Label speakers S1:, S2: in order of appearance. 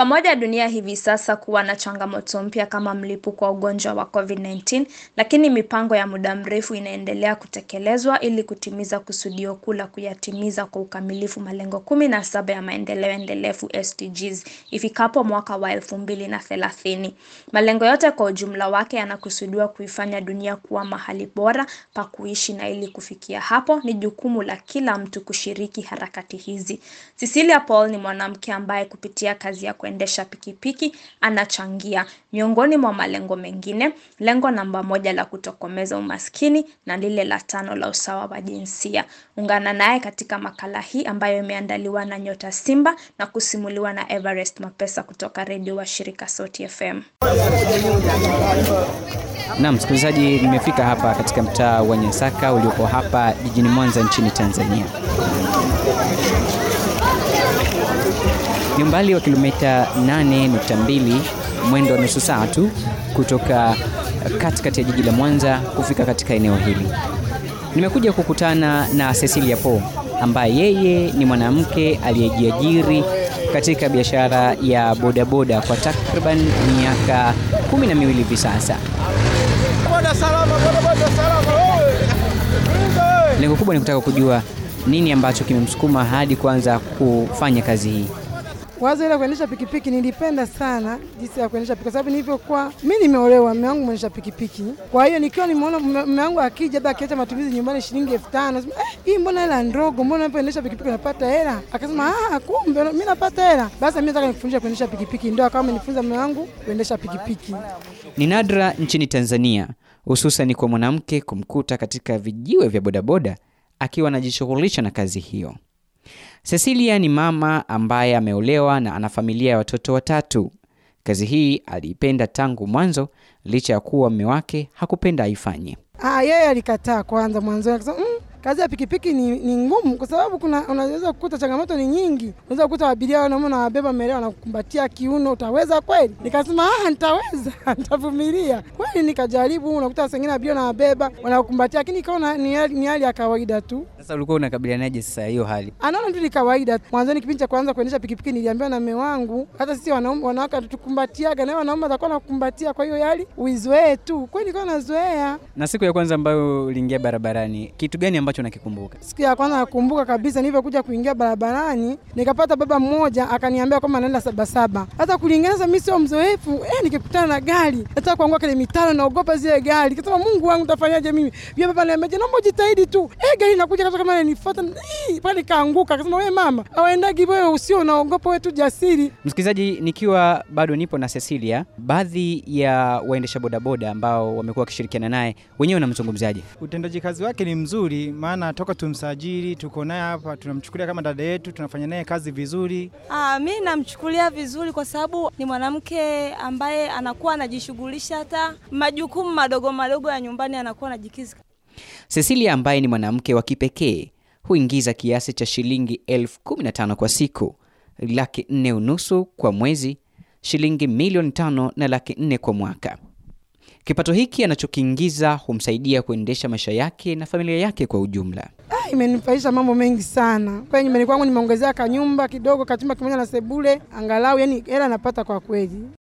S1: pamoja dunia hivi sasa kuwa na changamoto mpya kama mlipuko wa ugonjwa wa COVID-19, lakini mipango ya muda mrefu inaendelea kutekelezwa ili kutimiza kusudio kuu la kuyatimiza kwa ukamilifu malengo kumi na saba ya maendeleo endelevu SDGs ifikapo mwaka wa elfu mbili na thelathini. Malengo yote kwa ujumla wake yanakusudiwa kuifanya dunia kuwa mahali bora pa kuishi, na ili kufikia hapo ni jukumu la kila mtu kushiriki harakati hizi. Cecilia Paul ni mwanamke ambaye kupitia kazi ya kuendesha pikipiki anachangia miongoni mwa malengo mengine, lengo namba moja la kutokomeza umaskini na lile la tano la usawa wa jinsia. Ungana naye katika makala hii ambayo imeandaliwa na Nyota Simba na kusimuliwa na Everest Mapesa kutoka redio wa shirika Sauti FM.
S2: Naam, msikilizaji, nimefika hapa katika mtaa wa Nyasaka uliopo hapa jijini Mwanza nchini Tanzania. Ni umbali wa kilomita 8.2 mwendo wa nusu saa tu kutoka katikati ya jiji la Mwanza kufika katika eneo hili. Nimekuja kukutana na Cecilia Paul ambaye yeye ni mwanamke aliyejiajiri katika biashara ya bodaboda kwa takriban miaka kumi na miwili hivi sasa. Lengo kubwa ni kutaka kujua nini ambacho kimemsukuma hadi kuanza kufanya kazi hii.
S3: Wazo ile kuendesha pikipiki nilipenda sana jinsi ya kuendesha pikipiki, kwa sababu nilivyokuwa mimi nimeolewa, mume wangu mwendesha pikipiki. Kwa hiyo nikiwa nimeona mume wangu akija, labda akiacha matumizi nyumbani shilingi elfu tano eh, hii mbona hela ndogo, mbona unapoendesha pikipiki unapata hela? Akasema ah, kumbe mimi napata hela, basi mimi nataka nikufundishe kuendesha pikipiki. Ndio akawa amenifunza mume wangu kuendesha pikipiki.
S2: Ni nadra nchini Tanzania, hususan kwa mwanamke kumkuta katika vijiwe vya bodaboda akiwa anajishughulisha na kazi hiyo. Cecilia ni mama ambaye ameolewa na ana familia ya watoto watatu. Kazi hii aliipenda tangu mwanzo, licha ya kuwa mume wake hakupenda aifanye.
S3: Ah, yeye alikataa kwanza mwanzoni, akasema mm, kazi ya pikipiki ni, ni ngumu kwa sababu kuna unaweza kukuta changamoto ni nyingi. Unaweza kukuta abiria wanaume na wabeba mbele wanakukumbatia kiuno, utaweza kweli? Nikasema ah, nitaweza nitavumilia kweli. Nikajaribu, unakuta wengine abiria na wabeba wanakukumbatia, lakini ikaona ni hali ya kawaida tu.
S2: Sasa ulikuwa unakabilianaje sasa hiyo hali?
S3: Anaona tu ni kawaida. Mwanzoni kipindi cha kwanza kuendesha pikipiki niliambiwa na mume wangu, hata sisi wanaume wanawake hatukumbatiaga, na wanaume watakuwa nakukumbatia, kwa hiyo hali uizoee tu. Kweli nilikuwa nazoea.
S2: Na siku ya kwanza ambayo uliingia barabarani, kitu gani ambacho nakikumbuka?
S3: Siku ya kwanza nakumbuka kabisa, nilivyokuja kuingia barabarani nikapata baba mmoja akaniambia kwamba anaenda Sabasaba. Hata kulingana sasa, mimi sio mzoefu eh, nikikutana na gari nataka kuangua kile mitaro, naogopa zile gari. Kasema Mungu wangu, tafanyaje mimi? Yule baba ananiambia naomba ujitahidi tu, eh, gari inakuja kama kama inanifuata, pale nikaanguka. Akasema wewe mama, awaendagi wewe, usio unaogopa, wewe tu jasiri.
S2: Msikilizaji, nikiwa bado nipo na Cecilia, baadhi ya waendesha bodaboda ambao wamekuwa wakishirikiana naye wenyewe wanamzungumzaje?
S4: Utendaji kazi wake ni mzuri, maana toka tumsajili tuko naye hapa, tunamchukulia kama dada yetu, tunafanya naye kazi vizuri.
S5: Ah, mi namchukulia vizuri kwa sababu ni mwanamke ambaye anakuwa anajishughulisha hata majukumu madogo madogo ya nyumbani anakuwa anajikiza.
S2: Cecilia ambaye ni mwanamke wa kipekee huingiza kiasi cha shilingi elfu kumi na tano kwa siku, laki nne unusu kwa mwezi, shilingi milioni tano na laki nne kwa mwaka. Kipato hiki anachokiingiza humsaidia kuendesha maisha yake na familia yake kwa ujumla.
S3: Ah, imenifaisha mambo mengi sana. Kwa nyumbani kwangu nimeongezea kanyumba kidogo, kachumba kimoja na sebule, angalau yani hela napata kwa kweli.